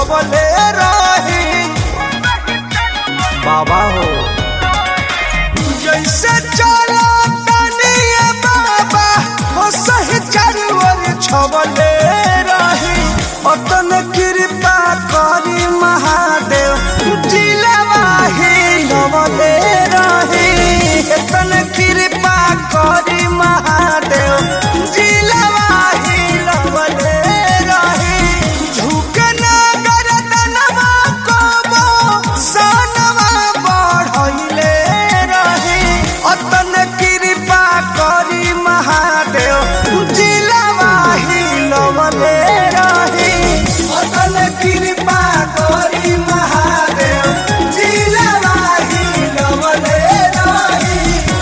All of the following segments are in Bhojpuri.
छवले रही बाबा हो जैसे चला तनिए बाबा हो सही चारोर छवले रही अतन कृपा करी महादेव जिलवा ही लवले रही अतन कृपा करी महादेव जिलवा ही लवले रही झुकना गरदनवा कबो सनवा बढ़ैले रही अतन कृपा करी महादेव जिलवा ही लवले रही अतन कृपा करी महादेव जिलवा ही लवले रही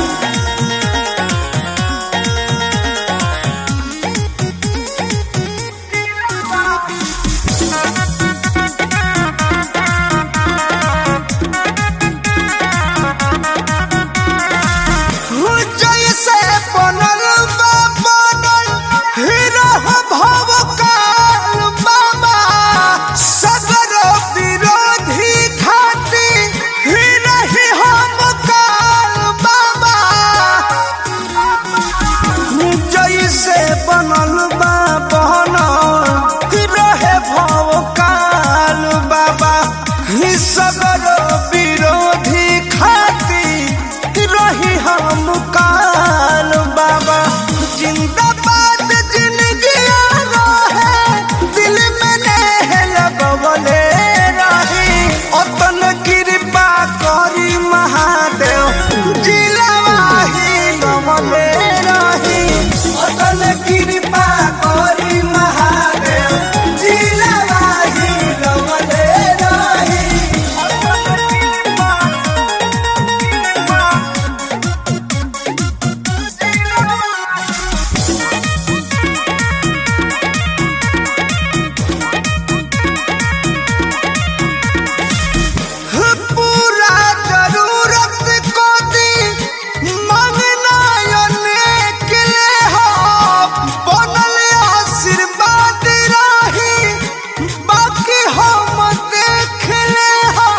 जैसे बनल बा बनल हीरा भव काल बाबा सगर विरोधी खाती हीरा ही हम काल बाबा जैसे बनल बा बनल रहे भव काल बाबा ही सगर विरोधी खाती रही हम काल बाबा जिंदाबाद जिंदगी रहे दिल में नेह लगवले रही अतन कृपा करी महादेव जिलवा ही गवले रही अतन कृपा करी महादेव जिलवा ही गवले रही अतन कृपा पूरा जरूरत को दी मांगना अनेक ले हो बनल आशीर्वाद रही बाकी हम देख ले हो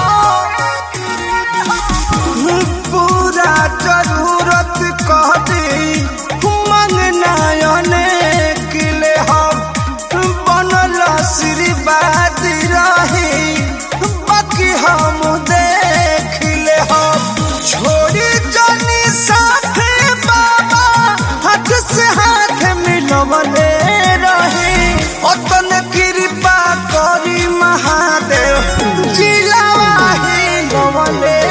पूरा जरूरत को दी मांगना अनेक ले हो बनल आशीर्वाद रही बाकी हम देख ले हो छोड़ी जानी साथ बाबा हाथ से हाथ मिलवले रही अतन कृपा करी महादेव जिलावा ही गवले